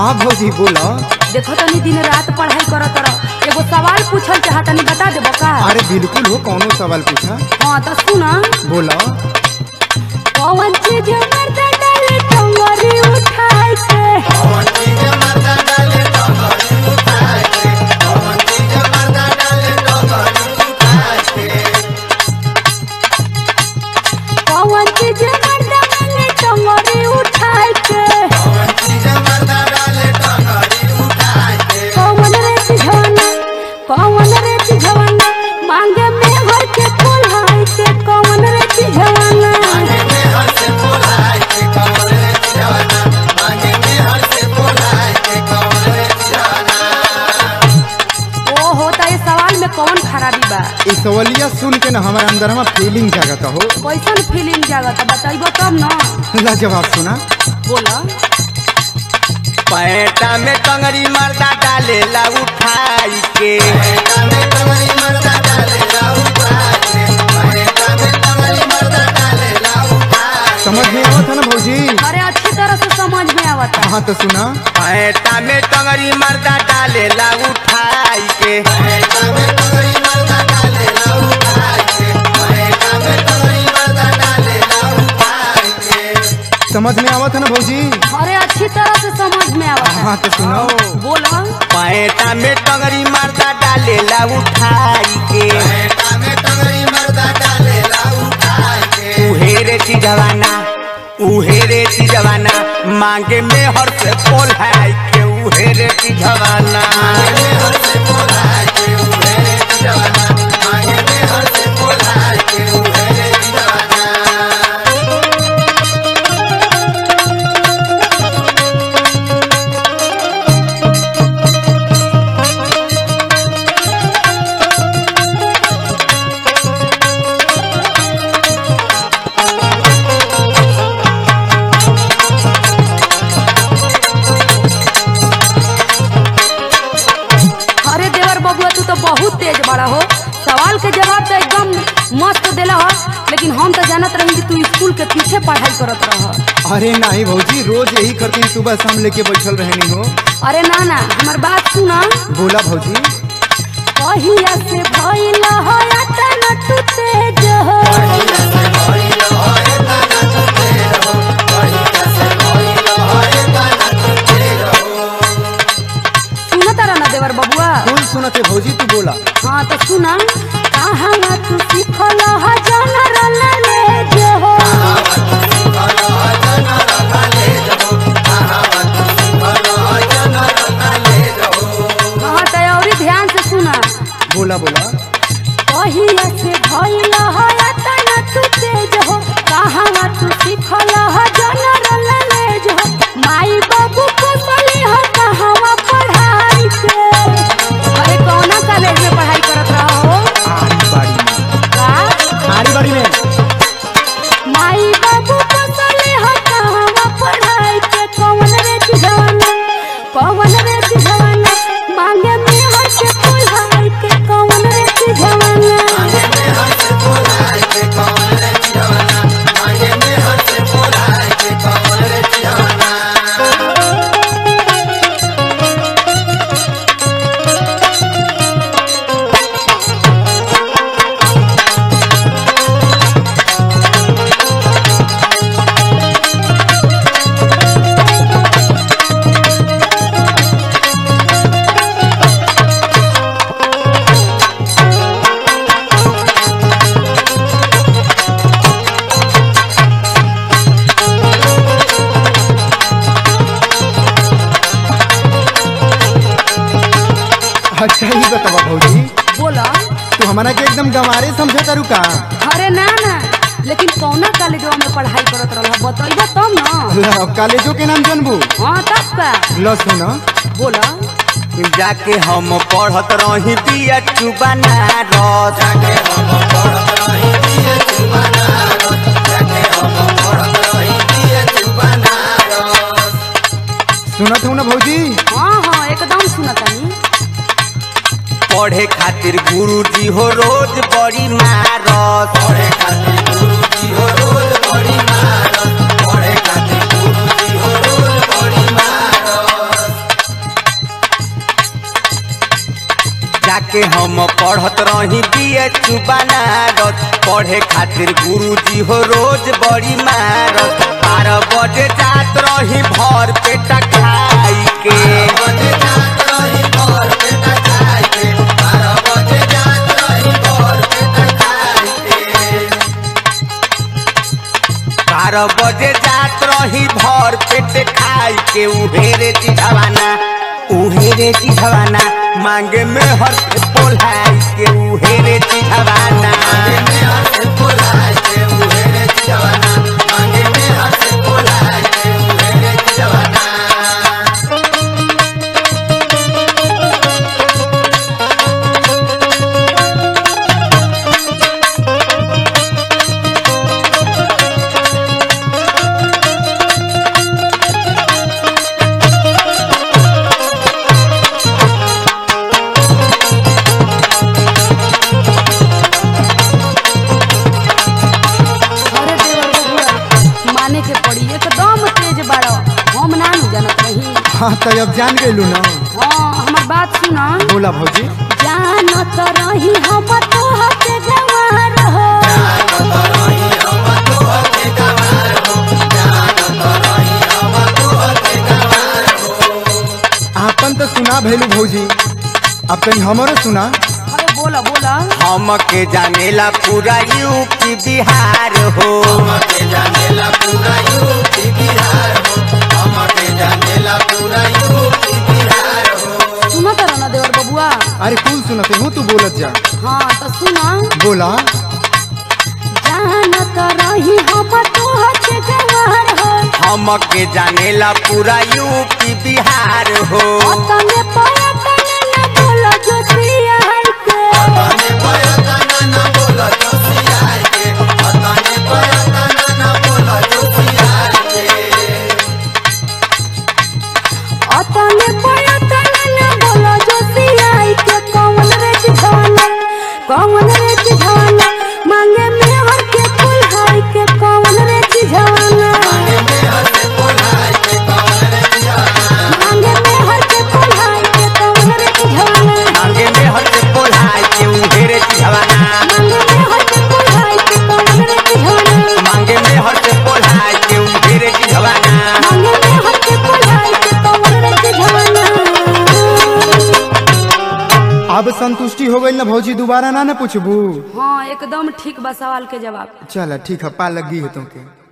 हाँ भौजी बोलो देखो तनी दिन रात पढ़ाई करत रह एगो सवाल पूछल चाह तनी बता देबो का अरे बिल्कुल हो कौनो सवाल पूछा हाँ तो सुना बोलो कौन चीज मर्दा डाले टंगरी उठाए के कौन चीज मर्दा मांगे टंगरी उठाए के कौन रे चिझवाना कौन रे चिझवाना मांगे में हर के फुलहाई के कौन रे चिझवाना ओ होता ये सवाल में कौन खराबी बा इस सवालिया सुन के ना हमारे अंदर में फीलिंग जागत हो कैसन फीलिंग जागत बताइबो तब ना ला जवाब सुना बोला पैटा में टंगरी मर्दा डालेला उठाई के समझ में आवत है ना भौजी अरे अच्छी तरह से समझ में आवता हाँ तो सुना पैटा में टंगरी मर्दा डालेला उठाई के समझ में आवत है ना भौजी अरे अच्छी तरह से समझ में आवता हाँ तो सुनो बोला पैटा में टंगरी मर्दा डालेला उठाई के उहेरे चिजवाना उहेरे चिजवाना मांगे में हर से पोल है के उहेरे चिजवाना अरे देवर बबुआ तू तो बहुत तेज बड़ा हो सवाल के जवाब तो एकदम मस्त देला हो लेकिन हम तो जानत रही कि तू स्कूल के पीछे पढ़ाई करत रह अरे नहीं भौजी रोज यही करती सुबह शाम लेके बैठल रहनी हो अरे ना ना हमार बात सुना बोला भौजी कहिया से भइल हो या तना तू तेज हो सुनत रह ना देवर बबुआ कौन सुनते भौजी तू बोला हाँ तो सुना कहाँ तू सीखल हो जनरल नॉलेज हो हाँ तो और ध्यान से सुना बोला बोला कहिया से भइल हो या तना तू तेज हो कहाँ तू सीखल हो जनरल नॉलेज हो माई बाबू को सली हो कहाँ पढ़ाई के अरे कौना कॉलेज में पढ़ाई करत रहो आरी बाड़ी में का आरी बाड़ी में माई बाबू को सली हो कहाँ पढ़ाई के कौन रे जवाना कौन रे जवाना मांगे में हर के पढ़ाई के कौन रे जवाना अच्छा ही बतावा भौजी बोला तू हमारा के एकदम गंवारे समझे तारू का अरे ना ना लेकिन कौना कॉलेजवा में पढ़ाई करत रहल बतइबो तब न ला, कॉलेजों के नाम जानबू हाँ तब का लो सुना बोला जाके हम पढ़त रही बिया चुबाना रस सुनत हूँ ना भौजी हाँ हाँ एकदम सुनतानी पढ़े खातिर गुरुजी हो रोज बड़ी मारस पढ़े खातिर गुरुजी हो रोज बड़ी मारस पढ़े खातिर गुरुजी हो रोज बड़ी मारस पढ़त रही बीए बनारस पढ़े खातिर गुरुजी हो रोज बड़ी मारत बारह बजे जात रही भर पेट खाई के बारह बजे जात रही भर पेट खाई के उहेरे चिढ़वाना उहेरे चिढ़वाना मांगे में हर से पोलाई के उहेरे चिढ़वाना अरे देवर बबुआ माने के पड़ी एकदम तेज बाड़ो हम ना नु जानत रही हाँ तो अब जान गए ना हाँ हमर बात सुना बोला भौजी जानत रही हम तोह के गवार हो आपन तो सुना भैलू भौजी अब कहीं हमारो सुना अरे बोला बोला हम के जानेला पूरा यूपी बिहार हो सुनत रह ना देवर बबुआ अरे कौन सुनते हूँ तू बोलत जा हाँ तो सुना बोला जानत रही हम तोह के गवार हो हम के जानेला पूरा यूपी बिहार हो तने पाया तने न बोला जो सिया है के अतने पाया तने न बोला जो सिया है के कौन रे जिधाना कौन रे जिधाना मांगे में हर के फूल है के कौन रे जिधाना मांगे में हर के फूल है के कौन रे जिधाना मांगे में हर से पोलाई के उहेरे चिढ़वाना मांगे में हर के फूल है के कौन रे जिधाना मांगे में हर से पोलाई के उहेरे चिढ़वाना मांगे में हर के फूल है के कौन रे जिधाना अब संतुष्टि हो गई ना भौजी दोबारा ना ना पूछबू हाँ एकदम ठीक बा सवाल के जवाब चल ठीक है पा लगी है तुमके